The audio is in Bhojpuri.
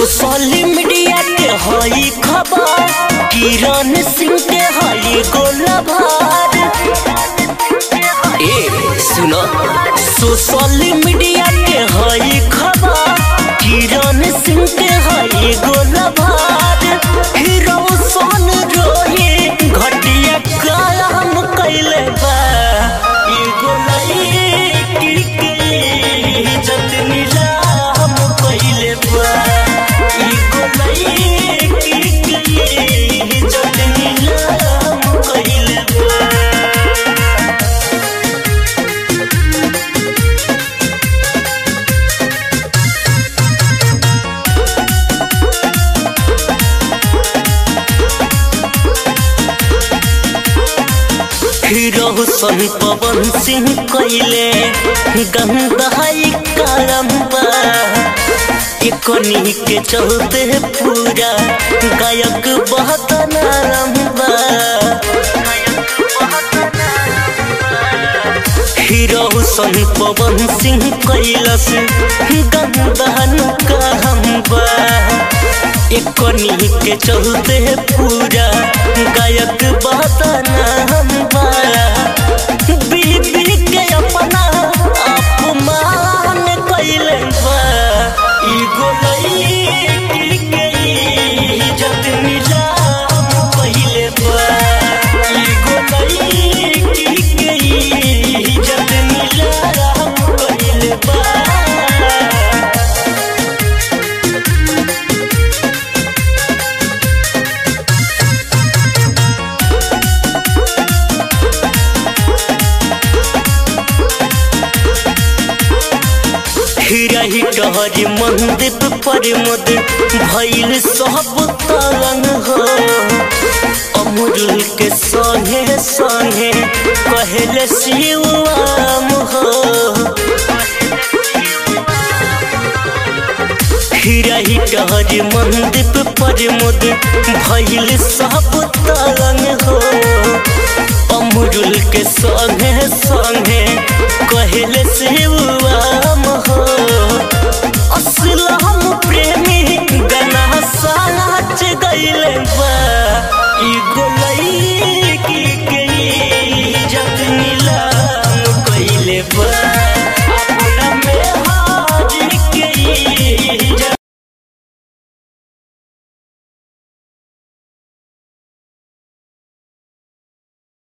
सोशल मीडिया के हई खबर किरण सिंह के हई गोलभार ए सुनो सोशल मीडिया के हई खबर किरण सिंह के हई गोलभार हीरो सोन रोहे घटिया काम कैले बा एगो लड़की के जतनी राम कैले बा एगो लड़की के जतनी राम कैले बा हीरो सन पवन सिंह कैले गंदाई करम्बा इकोनी के चलते पूरा गायक बहुत नारम्बा हीरो सन पवन सिंह कैलस गंदहन कहम्बा इकोनी के चलते पूरा गायक बहुत नारम्बा बीबी के अपना अपमान कैले बा एगो लड़की के इज्जत नीलाम कैले बा एगो लड़की के इज्जत नीलाम कैले बा हिरही टहरी मंदिर पर मुद भइल सब तलन हो अमरुल के संगे संगे कहले शिवम हो हिरही टहरी मंदिर पर मुद भइल सब तलन हो अमरुल के संगे संगे